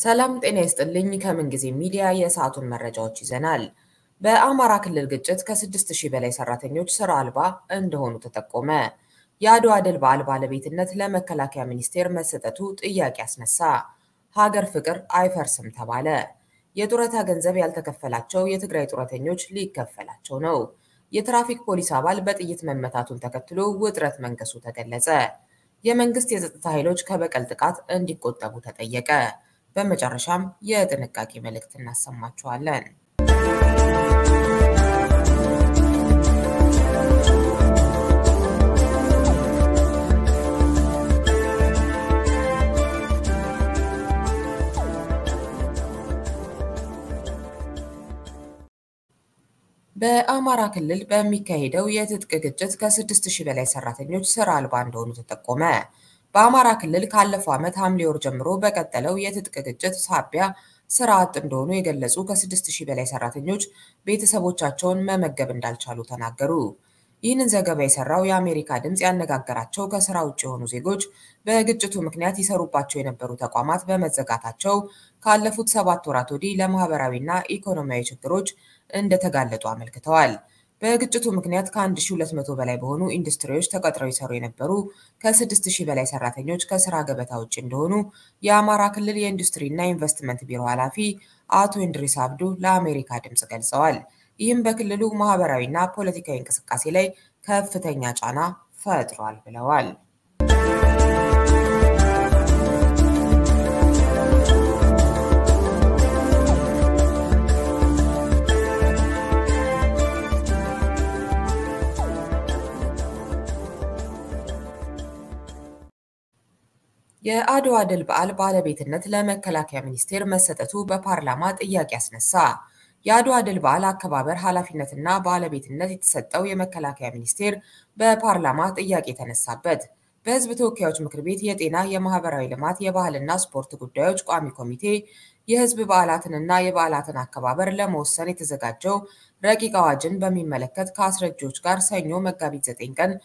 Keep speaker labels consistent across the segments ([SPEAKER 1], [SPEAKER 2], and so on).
[SPEAKER 1] ሰላም ጤና ይስጥልኝ። ከምንጊዜ ሚዲያ የሰዓቱን መረጃዎች ይዘናል። በአማራ ክልል ግጭት ከስድስት ሺህ በላይ ሰራተኞች ስራ አልባ እንደሆኑ ተጠቆመ። የአድዋ ድል በዓል ባለቤትነት ለመከላከያ ሚኒስቴር መሰጠቱ ጥያቄ አስነሳ። ሀገር ፍቅር አይፈርስም ተባለ። የጡረታ ገንዘብ ያልተከፈላቸው የትግራይ ጡረተኞች ሊከፈላቸው ነው። የትራፊክ ፖሊስ አባል በጥይት መመታቱን ተከትሎ ውጥረት መንገሱ ተገለጸ። የመንግስት የጸጥታ ኃይሎች ከበቀል ጥቃት እንዲቆጠቡ ተጠየቀ። በመጨረሻም የጥንቃቄ መልእክት እናሰማችኋለን። በአማራ ክልል በሚካሄደው የትጥቅ ግጭት ከስድስት ሺህ በላይ ሰራተኞች ስራ አልባ እንደሆኑ ተጠቆመ። በአማራ ክልል ካለፈው ዓመት ሐምሌ ወር ጀምሮ በቀጠለው የትጥቅ ግጭት ሳቢያ ስራ አጥ እንደሆኑ የገለጹ ከስድስት ሺህ በላይ ሰራተኞች ቤተሰቦቻቸውን መመገብ እንዳልቻሉ ተናገሩ። ይህንን ዘገባ የሰራው የአሜሪካ ድምፅ ያነጋገራቸው ከስራ ውጭ የሆኑ ዜጎች በግጭቱ ምክንያት ይሰሩባቸው የነበሩ ተቋማት በመዘጋታቸው ካለፉት ሰባት ወራት ወዲህ ለማህበራዊና ኢኮኖሚያዊ ችግሮች እንደተጋለጡ አመልክተዋል። በግጭቱ ምክንያት ከ1200 በላይ በሆኑ ኢንዱስትሪዎች ተቀጥረው ይሰሩ የነበሩ ከ6000 በላይ ሰራተኞች ከስራ ገበታ ውጭ እንደሆኑ የአማራ ክልል የኢንዱስትሪና ኢንቨስትመንት ቢሮ ኃላፊ አቶ ኢንድሪስ አብዱ ለአሜሪካ ድምፅ ገልጸዋል። ይህም በክልሉ ማህበራዊና ፖለቲካዊ እንቅስቃሴ ላይ ከፍተኛ ጫና ፈጥሯል ብለዋል። የአድዋ ድል በዓል ባለቤትነት ለመከላከያ ሚኒስቴር መሰጠቱ በፓርላማ ጥያቄ አስነሳ። የአድዋ ድል በዓል አከባበር ኃላፊነትና ባለቤትነት የተሰጠው የመከላከያ ሚኒስቴር በፓርላማ ጥያቄ ተነሳበት። በሕዝብ ተወካዮች ምክር ቤት የጤና፣ የማህበራዊ ልማት፣ የባህልና ስፖርት ጉዳዮች ቋሚ ኮሚቴ የሕዝብ በዓላትንና የበዓላትን አከባበር ለመወሰን የተዘጋጀው ረቂቅ አዋጅን በሚመለከት ከአስረጂዎች ጋር ሰኞ መጋቢት 9 ቀን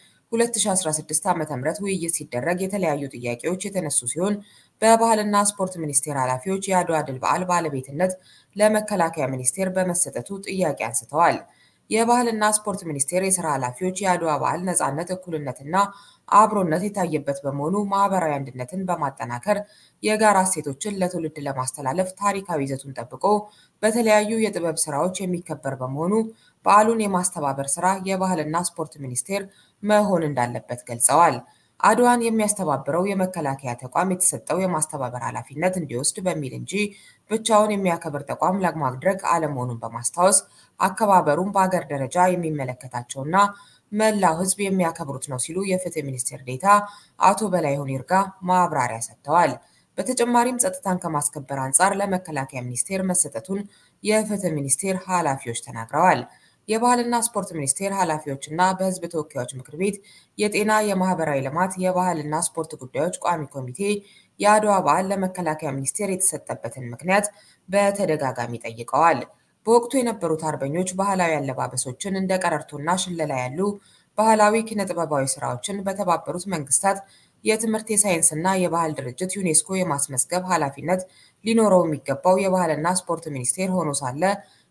[SPEAKER 1] 2016 ዓ.ም ውይይት ሲደረግ የተለያዩ ጥያቄዎች የተነሱ ሲሆን በባህልና ስፖርት ሚኒስቴር ኃላፊዎች የአድዋ ድል በዓል ባለቤትነት ለመከላከያ ሚኒስቴር በመሰጠቱ ጥያቄ አንስተዋል። የባህልና ስፖርት ሚኒስቴር የስራ ኃላፊዎች የአድዋ በዓል ነፃነት፣ እኩልነትና አብሮነት የታየበት በመሆኑ ማህበራዊ አንድነትን በማጠናከር የጋራ እሴቶችን ለትውልድ ለማስተላለፍ ታሪካዊ ይዘቱን ጠብቆ በተለያዩ የጥበብ ስራዎች የሚከበር በመሆኑ በዓሉን የማስተባበር ስራ የባህልና ስፖርት ሚኒስቴር መሆን እንዳለበት ገልጸዋል። አድዋን የሚያስተባብረው የመከላከያ ተቋም የተሰጠው የማስተባበር ኃላፊነት እንዲወስድ በሚል እንጂ ብቻውን የሚያከብር ተቋም ለማድረግ አለመሆኑን በማስታወስ አከባበሩን በአገር ደረጃ የሚመለከታቸውና መላው ሕዝብ የሚያከብሩት ነው ሲሉ የፍትህ ሚኒስቴር ዴኤታ አቶ በላይሁን ይርጋ ማብራሪያ ሰጥተዋል። በተጨማሪም ጸጥታን ከማስከበር አንጻር ለመከላከያ ሚኒስቴር መሰጠቱን የፍትህ ሚኒስቴር ኃላፊዎች ተናግረዋል። የባህልና ስፖርት ሚኒስቴር ኃላፊዎችና በሕዝብ ተወካዮች ምክር ቤት የጤና፣ የማህበራዊ ልማት፣ የባህልና ስፖርት ጉዳዮች ቋሚ ኮሚቴ የአድዋ በዓል ለመከላከያ ሚኒስቴር የተሰጠበትን ምክንያት በተደጋጋሚ ጠይቀዋል። በወቅቱ የነበሩት አርበኞች ባህላዊ አለባበሶችን እንደ ቀረርቶና ሽለላ ያሉ ባህላዊ ኪነጥበባዊ ስራዎችን በተባበሩት መንግስታት የትምህርት የሳይንስና የባህል ድርጅት ዩኔስኮ የማስመዝገብ ኃላፊነት ሊኖረው የሚገባው የባህልና ስፖርት ሚኒስቴር ሆኖ ሳለ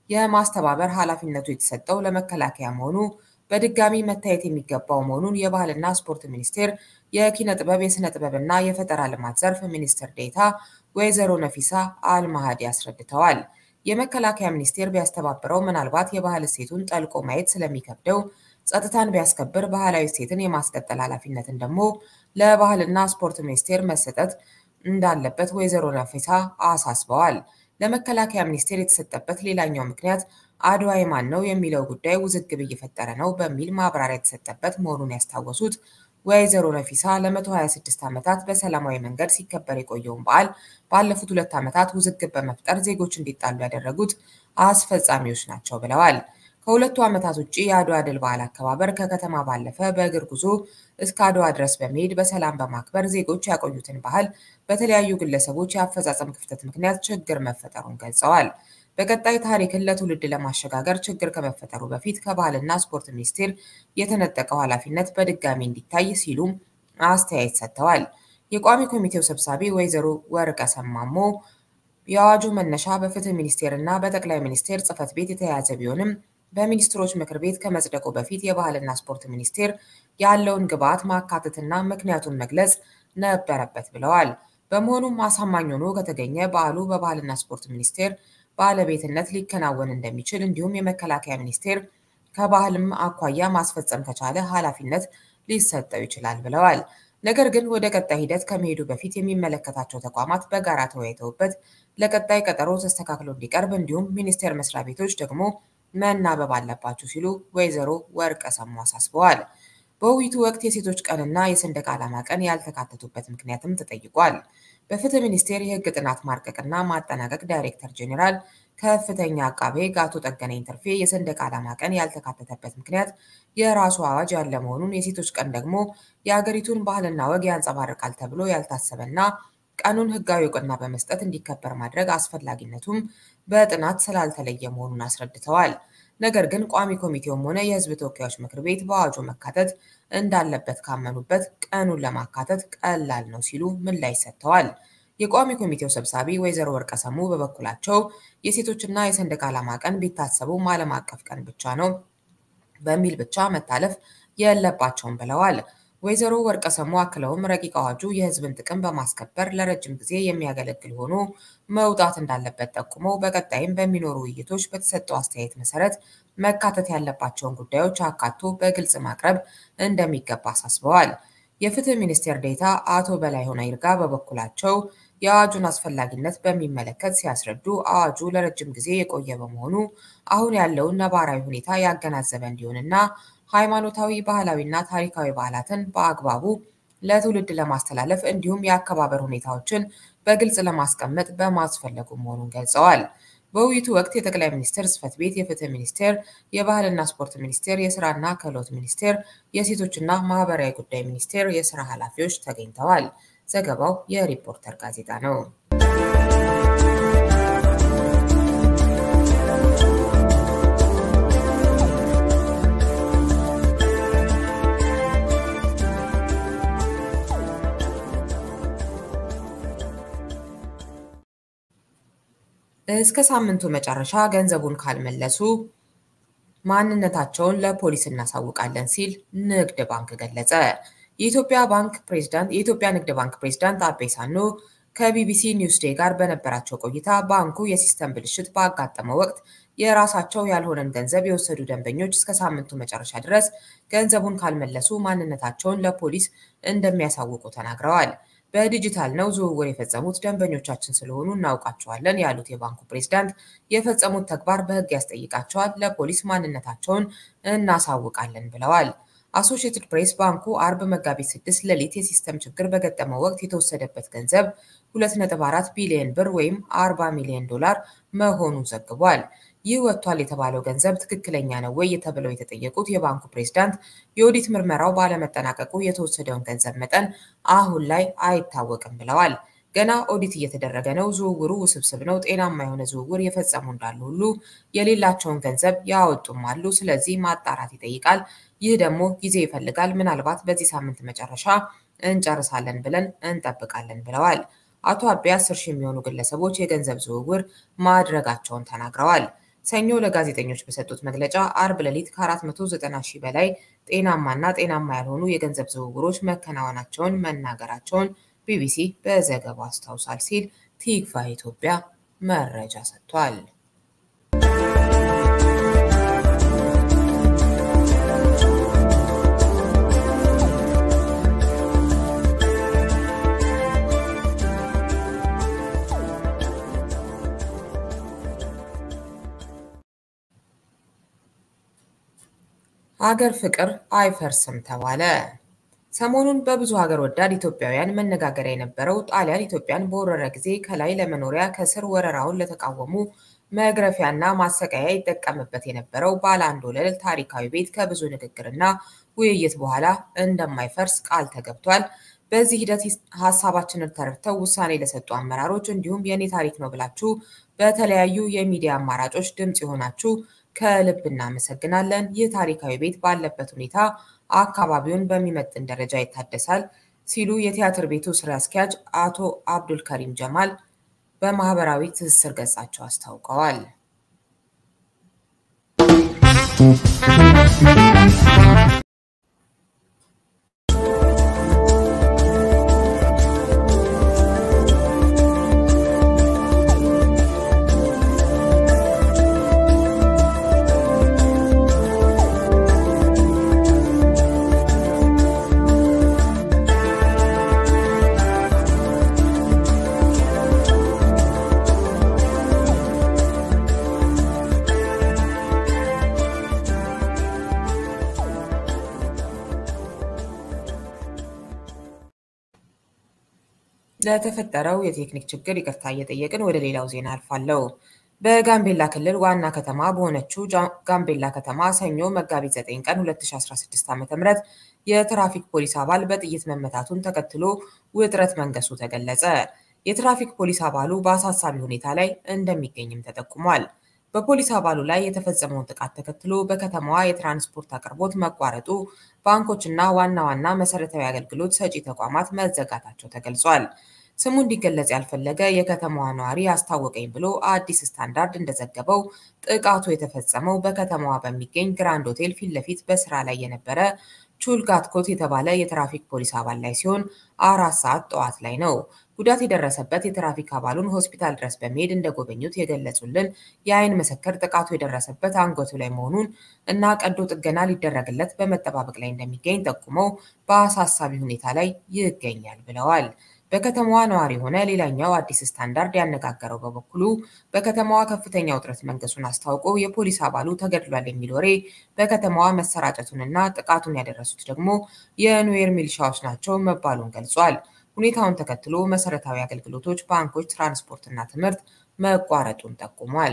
[SPEAKER 1] የማስተባበር ኃላፊነቱ የተሰጠው ለመከላከያ መሆኑ በድጋሚ መታየት የሚገባው መሆኑን የባህልና ስፖርት ሚኒስቴር የኪነ ጥበብ የሥነ ጥበብና የፈጠራ ልማት ዘርፍ ሚኒስትር ዴኤታ ወይዘሮ ነፊሳ አልማሃዲ አስረድተዋል። የመከላከያ ሚኒስቴር ቢያስተባብረው ምናልባት የባህል እሴቱን ጠልቆ ማየት ስለሚከብደው ጸጥታን ቢያስከብር ባህላዊ እሴትን የማስቀጠል ኃላፊነትን ደግሞ ለባህልና ስፖርት ሚኒስቴር መሰጠት እንዳለበት ወይዘሮ ነፊሳ አሳስበዋል። ለመከላከያ ሚኒስቴር የተሰጠበት ሌላኛው ምክንያት አድዋ የማን ነው የሚለው ጉዳይ ውዝግብ እየፈጠረ ነው በሚል ማብራሪያ የተሰጠበት መሆኑን ያስታወሱት ወይዘሮ ነፊሳ ለ126 ዓመታት በሰላማዊ መንገድ ሲከበር የቆየውን በዓል ባለፉት ሁለት ዓመታት ውዝግብ በመፍጠር ዜጎች እንዲጣሉ ያደረጉት አስፈጻሚዎች ናቸው ብለዋል። ከሁለቱ ዓመታት ውጭ የአድዋ ድል በዓል አከባበር ከከተማ ባለፈ በእግር ጉዞ እስከ አድዋ ድረስ በመሄድ በሰላም በማክበር ዜጎች ያቆዩትን ባህል በተለያዩ ግለሰቦች የአፈጻጸም ክፍተት ምክንያት ችግር መፈጠሩን ገልጸዋል። በቀጣይ ታሪክን ለትውልድ ለማሸጋገር ችግር ከመፈጠሩ በፊት ከባህልና ስፖርት ሚኒስቴር የተነጠቀው ኃላፊነት በድጋሚ እንዲታይ ሲሉም አስተያየት ሰጥተዋል። የቋሚ ኮሚቴው ሰብሳቢ ወይዘሮ ወርቀ ሰማሞ የአዋጁ መነሻ በፍትህ ሚኒስቴር እና በጠቅላይ ሚኒስቴር ጽሕፈት ቤት የተያያዘ ቢሆንም በሚኒስትሮች ምክር ቤት ከመጽደቁ በፊት የባህልና ስፖርት ሚኒስቴር ያለውን ግብዓት ማካተትና ምክንያቱን መግለጽ ነበረበት ብለዋል። በመሆኑም አሳማኝ ሆኖ ከተገኘ በዓሉ በባህልና ስፖርት ሚኒስቴር ባለቤትነት ሊከናወን እንደሚችል እንዲሁም የመከላከያ ሚኒስቴር ከባህልም አኳያ ማስፈጸም ከቻለ ኃላፊነት ሊሰጠው ይችላል ብለዋል። ነገር ግን ወደ ቀጣይ ሂደት ከመሄዱ በፊት የሚመለከታቸው ተቋማት በጋራ ተወያይተውበት ለቀጣይ ቀጠሮ ተስተካክሎ እንዲቀርብ እንዲሁም ሚኒስቴር መስሪያ ቤቶች ደግሞ መናበብ አለባቸው ሲሉ ወይዘሮ ወርቀ ሰሙ አሳስበዋል። በውይይቱ ወቅት የሴቶች ቀንና የሰንደቅ ዓላማ ቀን ያልተካተቱበት ምክንያትም ተጠይቋል። በፍትህ ሚኒስቴር የሕግ ጥናት ማርቀቅና ማጠናቀቅ ዳይሬክተር ጄኔራል ከፍተኛ አቃቤ ሕግ አቶ ጠገነኝ ትርፌ የሰንደቅ ዓላማ ቀን ያልተካተተበት ምክንያት የራሱ አዋጅ ያለ መሆኑን፣ የሴቶች ቀን ደግሞ የአገሪቱን ባህልና ወግ ያንጸባርቃል ተብሎ ያልታሰበና ቀኑን ሕጋዊ እውቅና በመስጠት እንዲከበር ማድረግ አስፈላጊነቱም በጥናት ስላልተለየ መሆኑን አስረድተዋል። ነገር ግን ቋሚ ኮሚቴውም ሆነ የሕዝብ ተወካዮች ምክር ቤት በአዋጁ መካተት እንዳለበት ካመኑበት ቀኑን ለማካተት ቀላል ነው ሲሉ ምላሽ ሰጥተዋል። የቋሚ ኮሚቴው ሰብሳቢ ወይዘሮ ወርቀ ሰሙ በበኩላቸው የሴቶችና የሰንደቅ ዓላማ ቀን ቢታሰቡም ዓለም አቀፍ ቀን ብቻ ነው በሚል ብቻ መታለፍ የለባቸውም ብለዋል። ወይዘሮ ወርቀ ሰሙ አክለውም ረቂቅ አዋጁ የሕዝብን ጥቅም በማስከበር ለረጅም ጊዜ የሚያገለግል ሆኖ መውጣት እንዳለበት ጠቁመው በቀጣይም በሚኖሩ ውይይቶች በተሰጠው አስተያየት መሰረት መካተት ያለባቸውን ጉዳዮች አካቶ በግልጽ ማቅረብ እንደሚገባ አሳስበዋል። የፍትህ ሚኒስቴር ዴኤታ አቶ በላይሆን ይርጋ በበኩላቸው የአዋጁን አስፈላጊነት በሚመለከት ሲያስረዱ አዋጁ ለረጅም ጊዜ የቆየ በመሆኑ አሁን ያለውን ነባራዊ ሁኔታ ያገናዘበ እንዲሆንና ሃይማኖታዊ፣ ባህላዊና ታሪካዊ በዓላትን በአግባቡ ለትውልድ ለማስተላለፍ እንዲሁም የአከባበር ሁኔታዎችን በግልጽ ለማስቀመጥ በማስፈለጉ መሆኑን ገልጸዋል። በውይይቱ ወቅት የጠቅላይ ሚኒስትር ጽሕፈት ቤት፣ የፍትህ ሚኒስቴር፣ የባህልና ስፖርት ሚኒስቴር፣ የስራና ክህሎት ሚኒስቴር፣ የሴቶችና ማህበራዊ ጉዳይ ሚኒስቴር የስራ ኃላፊዎች ተገኝተዋል። ዘገባው የሪፖርተር ጋዜጣ ነው። እስከ ሳምንቱ መጨረሻ ገንዘቡን ካልመለሱ ማንነታቸውን ለፖሊስ እናሳውቃለን ሲል ንግድ ባንክ ገለጸ። የኢትዮጵያ ባንክ ፕሬዝዳንት የኢትዮጵያ ንግድ ባንክ ፕሬዝዳንት አቤ ሳኖ ከቢቢሲ ኒውስ ዴይ ጋር በነበራቸው ቆይታ ባንኩ የሲስተም ብልሽት ባጋጠመው ወቅት የራሳቸው ያልሆነን ገንዘብ የወሰዱ ደንበኞች እስከ ሳምንቱ መጨረሻ ድረስ ገንዘቡን ካልመለሱ ማንነታቸውን ለፖሊስ እንደሚያሳውቁ ተናግረዋል። በዲጂታል ነው ዝውውር የፈጸሙት ደንበኞቻችን ስለሆኑ እናውቃቸዋለን ያሉት የባንኩ ፕሬዝዳንት የፈጸሙት ተግባር በሕግ ያስጠይቃቸዋል፣ ለፖሊስ ማንነታቸውን እናሳውቃለን ብለዋል። አሶሺየትድ ፕሬስ ባንኩ አርብ መጋቢት 6 ሌሊት የሲስተም ችግር በገጠመው ወቅት የተወሰደበት ገንዘብ 2.4 ቢሊዮን ብር ወይም 40 ሚሊዮን ዶላር መሆኑን ዘግቧል። ይህ ወጥቷል የተባለው ገንዘብ ትክክለኛ ነው ወይ ተብለው የተጠየቁት የባንኩ ፕሬዝዳንት የኦዲት ምርመራው ባለመጠናቀቁ የተወሰደውን ገንዘብ መጠን አሁን ላይ አይታወቅም ብለዋል። ገና ኦዲት እየተደረገ ነው። ዝውውሩ ውስብስብ ነው። ጤናማ የሆነ ዝውውር የፈጸሙ እንዳሉ ሁሉ የሌላቸውን ገንዘብ ያወጡም አሉ። ስለዚህ ማጣራት ይጠይቃል። ይህ ደግሞ ጊዜ ይፈልጋል። ምናልባት በዚህ ሳምንት መጨረሻ እንጨርሳለን ብለን እንጠብቃለን ብለዋል። አቶ አቤ አስር ሺህ የሚሆኑ ግለሰቦች የገንዘብ ዝውውር ማድረጋቸውን ተናግረዋል። ሰኞ ለጋዜጠኞች በሰጡት መግለጫ አርብ ሌሊት ከ490 ሺህ በላይ ጤናማና ጤናማ ያልሆኑ የገንዘብ ዝውውሮች መከናወናቸውን መናገራቸውን ቢቢሲ በዘገባው አስታውሷል ሲል ቲግቫ ኢትዮጵያ መረጃ ሰጥቷል። ሀገር ፍቅር አይፈርስም ተባለ። ሰሞኑን በብዙ ሀገር ወዳድ ኢትዮጵያውያን መነጋገሪያ የነበረው ጣሊያን ኢትዮጵያን በወረረ ጊዜ ከላይ ለመኖሪያ ከስር ወረራውን ለተቃወሙ መግረፊያና ማሰቃያ ይጠቀምበት የነበረው ባለ አንድ ወለል ታሪካዊ ቤት ከብዙ ንግግርና ውይይት በኋላ እንደማይፈርስ ቃል ተገብቷል። በዚህ ሂደት ሀሳባችንን ተረድተው ውሳኔ ለሰጡ አመራሮች እንዲሁም የኔ ታሪክ ነው ብላችሁ በተለያዩ የሚዲያ አማራጮች ድምፅ የሆናችሁ ከልብ እናመሰግናለን። ይህ ታሪካዊ ቤት ባለበት ሁኔታ አካባቢውን በሚመጥን ደረጃ ይታደሳል ሲሉ የቲያትር ቤቱ ስራ አስኪያጅ አቶ አብዱል ከሪም ጀማል በማህበራዊ ትስስር ገጻቸው አስታውቀዋል። ለተፈጠረው የቴክኒክ ችግር ይቅርታ እየጠየቅን ወደ ሌላው ዜና አልፋለሁ። በጋምቤላ ክልል ዋና ከተማ በሆነችው ጋምቤላ ከተማ ሰኞ መጋቢት 9 ቀን 2016 ዓ.ም የትራፊክ ፖሊስ አባል በጥይት መመታቱን ተከትሎ ውጥረት መንገሱ ተገለጸ። የትራፊክ ፖሊስ አባሉ በአሳሳቢ ሁኔታ ላይ እንደሚገኝም ተጠቁሟል። በፖሊስ አባሉ ላይ የተፈጸመውን ጥቃት ተከትሎ በከተማዋ የትራንስፖርት አቅርቦት መቋረጡ፣ ባንኮችና ዋና ዋና መሰረታዊ አገልግሎት ሰጪ ተቋማት መዘጋታቸው ተገልጿል። ስሙ እንዲገለጽ ያልፈለገ የከተማዋ ነዋሪ አስታወቀኝ ብሎ አዲስ ስታንዳርድ እንደዘገበው ጥቃቱ የተፈጸመው በከተማዋ በሚገኝ ግራንድ ሆቴል ፊት ለፊት በስራ ላይ የነበረ ቹልጋትኮት የተባለ የትራፊክ ፖሊስ አባል ላይ ሲሆን አራት ሰዓት ጠዋት ላይ ነው። ጉዳት የደረሰበት የትራፊክ አባሉን ሆስፒታል ድረስ በመሄድ እንደጎበኙት የገለጹልን የዓይን ምስክር ጥቃቱ የደረሰበት አንገቱ ላይ መሆኑን እና ቀዶ ጥገና ሊደረግለት በመጠባበቅ ላይ እንደሚገኝ ጠቁመው በአሳሳቢ ሁኔታ ላይ ይገኛል ብለዋል። በከተማዋ ነዋሪ የሆነ ሌላኛው አዲስ ስታንዳርድ ያነጋገረው በበኩሉ በከተማዋ ከፍተኛ ውጥረት መንገሱን አስታውቆ የፖሊስ አባሉ ተገድሏል የሚል ወሬ በከተማዋ መሰራጨቱንና ጥቃቱን ያደረሱት ደግሞ የኑዌር ሚሊሻዎች ናቸው መባሉን ገልጿል። ሁኔታውን ተከትሎ መሰረታዊ አገልግሎቶች፣ ባንኮች፣ ትራንስፖርትና ትምህርት መቋረጡን ጠቁሟል።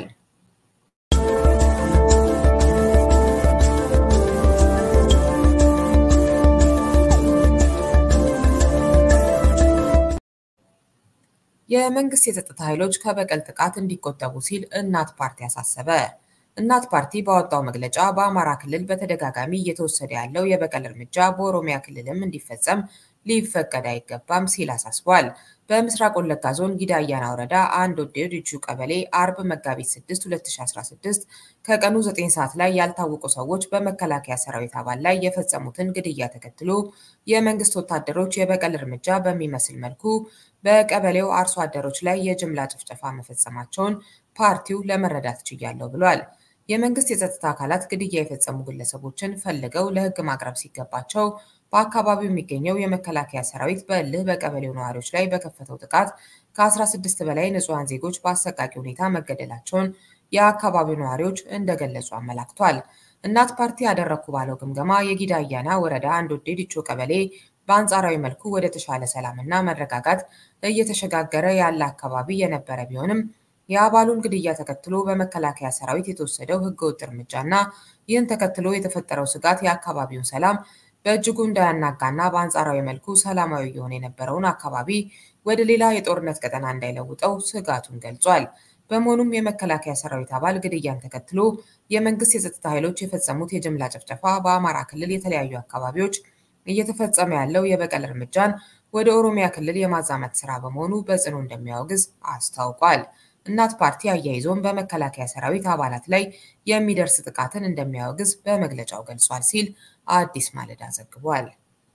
[SPEAKER 1] የመንግስት የጸጥታ ኃይሎች ከበቀል ጥቃት እንዲቆጠቡ ሲል እናት ፓርቲ አሳሰበ። እናት ፓርቲ ባወጣው መግለጫ በአማራ ክልል በተደጋጋሚ እየተወሰደ ያለው የበቀል እርምጃ በኦሮሚያ ክልልም እንዲፈጸም ሊፈቀድ አይገባም ሲል አሳስቧል። በምስራቅ ወለጋ ዞን ጊዳ አያና ወረዳ አንድ ወዴ ዲቹ ቀበሌ አርብ መጋቢት 6 2016 ከቀኑ 9 ሰዓት ላይ ያልታወቁ ሰዎች በመከላከያ ሰራዊት አባል ላይ የፈጸሙትን ግድያ ተከትሎ የመንግስት ወታደሮች የበቀል እርምጃ በሚመስል መልኩ በቀበሌው አርሶ አደሮች ላይ የጅምላ ጭፍጨፋ መፈጸማቸውን ፓርቲው ለመረዳት ችያለሁ ብሏል። የመንግስት የጸጥታ አካላት ግድያ የፈጸሙ ግለሰቦችን ፈልገው ለሕግ ማቅረብ ሲገባቸው በአካባቢው የሚገኘው የመከላከያ ሰራዊት በእልህ በቀበሌው ነዋሪዎች ላይ በከፈተው ጥቃት ከ16 በላይ ንጹሐን ዜጎች በአሰቃቂ ሁኔታ መገደላቸውን የአካባቢው ነዋሪዎች እንደገለጹ አመላክቷል። እናት ፓርቲ ያደረግኩ ባለው ግምገማ የጊዳ አያና ወረዳ አንድ ወዴ ዲቾ ቀበሌ በአንጻራዊ መልኩ ወደ ተሻለ ሰላምና መረጋጋት እየተሸጋገረ ያለ አካባቢ የነበረ ቢሆንም የአባሉን ግድያ ተከትሎ በመከላከያ ሰራዊት የተወሰደው ህገወጥ እርምጃና ይህን ተከትሎ የተፈጠረው ስጋት የአካባቢውን ሰላም በእጅጉ እንዳያናጋና በአንጻራዊ መልኩ ሰላማዊ የሆነ የነበረውን አካባቢ ወደ ሌላ የጦርነት ቀጠና እንዳይለውጠው ስጋቱን ገልጿል። በመሆኑም የመከላከያ ሰራዊት አባል ግድያን ተከትሎ የመንግስት የጸጥታ ኃይሎች የፈጸሙት የጅምላ ጭፍጨፋ በአማራ ክልል የተለያዩ አካባቢዎች እየተፈጸመ ያለው የበቀል እርምጃን ወደ ኦሮሚያ ክልል የማዛመት ስራ በመሆኑ በጽኑ እንደሚያወግዝ አስታውቋል። እናት ፓርቲ አያይዞም በመከላከያ ሰራዊት አባላት ላይ የሚደርስ ጥቃትን እንደሚያወግዝ በመግለጫው ገልጿል ሲል አዲስ ማለዳ ዘግቧል።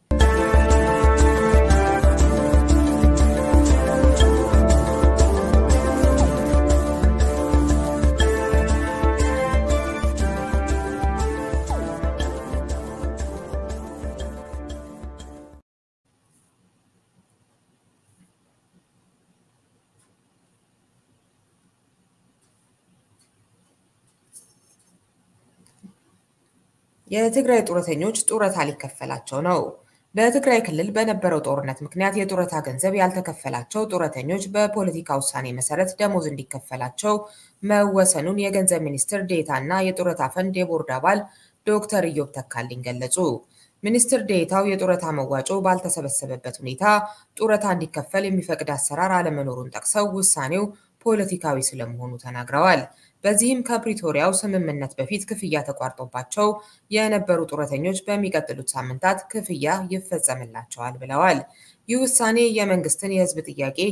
[SPEAKER 1] የትግራይ ጡረተኞች ጡረታ ሊከፈላቸው ነው። በትግራይ ክልል በነበረው ጦርነት ምክንያት የጡረታ ገንዘብ ያልተከፈላቸው ጡረተኞች በፖለቲካ ውሳኔ መሰረት ደሞዝ እንዲከፈላቸው መወሰኑን የገንዘብ ሚኒስትር ዴኤታ እና የጡረታ ፈንድ የቦርድ አባል ዶክተር ኢዮብ ተካልኝ ገለጹ። ሚኒስትር ዴኤታው የጡረታ መዋጮ ባልተሰበሰበበት ሁኔታ ጡረታ እንዲከፈል የሚፈቅድ አሰራር አለመኖሩን ጠቅሰው ውሳኔው ፖለቲካዊ ስለመሆኑ ተናግረዋል። በዚህም ከፕሪቶሪያው ስምምነት በፊት ክፍያ ተቋርጦባቸው የነበሩ ጡረተኞች በሚቀጥሉት ሳምንታት ክፍያ ይፈጸምላቸዋል ብለዋል። ይህ ውሳኔ የመንግስትን የህዝብ ጥያቄ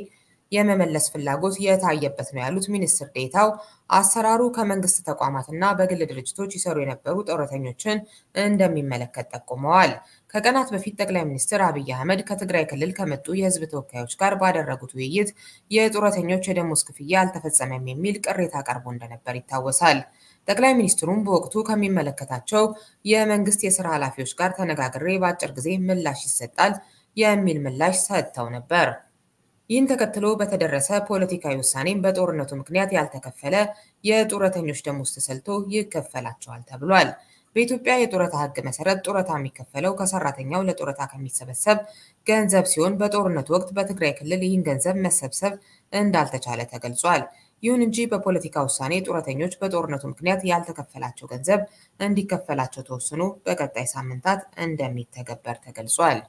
[SPEAKER 1] የመመለስ ፍላጎት የታየበት ነው ያሉት ሚኒስትር ዴኤታው አሰራሩ ከመንግስት ተቋማትና በግል ድርጅቶች ይሰሩ የነበሩ ጡረተኞችን እንደሚመለከት ጠቁመዋል። ከቀናት በፊት ጠቅላይ ሚኒስትር አብይ አህመድ ከትግራይ ክልል ከመጡ የህዝብ ተወካዮች ጋር ባደረጉት ውይይት የጡረተኞች የደሞዝ ክፍያ አልተፈጸመም የሚል ቅሬታ ቀርቦ እንደነበር ይታወሳል። ጠቅላይ ሚኒስትሩም በወቅቱ ከሚመለከታቸው የመንግስት የስራ ኃላፊዎች ጋር ተነጋግሬ በአጭር ጊዜ ምላሽ ይሰጣል የሚል ምላሽ ሰጥተው ነበር። ይህን ተከትሎ በተደረሰ ፖለቲካዊ ውሳኔም በጦርነቱ ምክንያት ያልተከፈለ የጡረተኞች ደሞዝ ተሰልቶ ይከፈላቸዋል ተብሏል። በኢትዮጵያ የጡረታ ሕግ መሰረት ጡረታ የሚከፈለው ከሰራተኛው ለጡረታ ከሚሰበሰብ ገንዘብ ሲሆን በጦርነቱ ወቅት በትግራይ ክልል ይህን ገንዘብ መሰብሰብ እንዳልተቻለ ተገልጿል። ይሁን እንጂ በፖለቲካ ውሳኔ ጡረተኞች በጦርነቱ ምክንያት ያልተከፈላቸው ገንዘብ እንዲከፈላቸው ተወስኖ በቀጣይ ሳምንታት እንደሚተገበር ተገልጿል።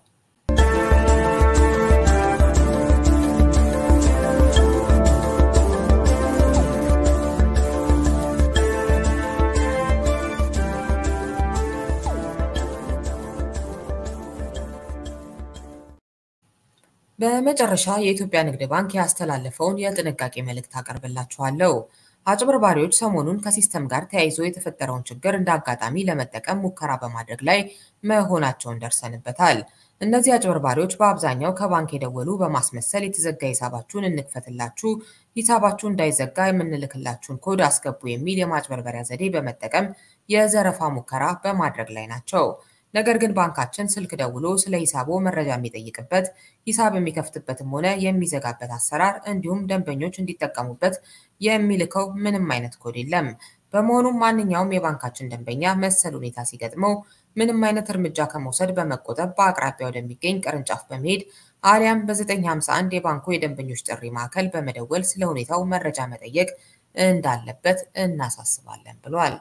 [SPEAKER 1] በመጨረሻ የኢትዮጵያ ንግድ ባንክ ያስተላለፈውን የጥንቃቄ መልእክት አቀርብላችኋለሁ። አጭበርባሪዎች ሰሞኑን ከሲስተም ጋር ተያይዞ የተፈጠረውን ችግር እንደ አጋጣሚ ለመጠቀም ሙከራ በማድረግ ላይ መሆናቸውን ደርሰንበታል። እነዚህ አጭበርባሪዎች በአብዛኛው ከባንክ የደወሉ በማስመሰል የተዘጋ ሂሳባችሁን እንክፈትላችሁ፣ ሂሳባችሁ እንዳይዘጋ የምንልክላችሁን ኮድ አስገቡ የሚል የማጭበርበሪያ ዘዴ በመጠቀም የዘረፋ ሙከራ በማድረግ ላይ ናቸው። ነገር ግን ባንካችን ስልክ ደውሎ ስለ ሂሳቦ መረጃ የሚጠይቅበት ሂሳብ የሚከፍትበትም ሆነ የሚዘጋበት አሰራር እንዲሁም ደንበኞች እንዲጠቀሙበት የሚልከው ምንም አይነት ኮድ የለም። በመሆኑም ማንኛውም የባንካችን ደንበኛ መሰል ሁኔታ ሲገጥመው ምንም አይነት እርምጃ ከመውሰድ በመቆጠብ በአቅራቢያ ወደሚገኝ ቅርንጫፍ በመሄድ አሊያም በ951 የባንኩ የደንበኞች ጥሪ ማዕከል በመደወል ስለ ሁኔታው መረጃ መጠየቅ እንዳለበት እናሳስባለን ብሏል።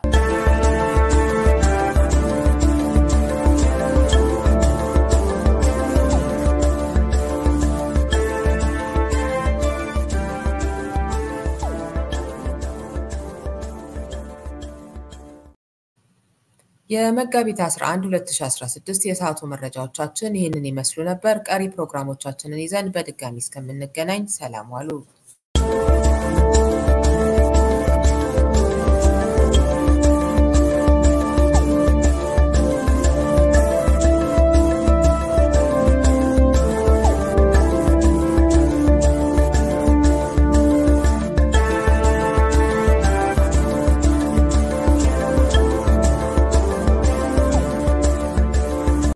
[SPEAKER 1] የመጋቢት 11 2016 የሰዓቱ መረጃዎቻችን ይህንን ይመስሉ ነበር። ቀሪ ፕሮግራሞቻችንን ይዘን በድጋሚ እስከምንገናኝ ሰላም ዋሉ።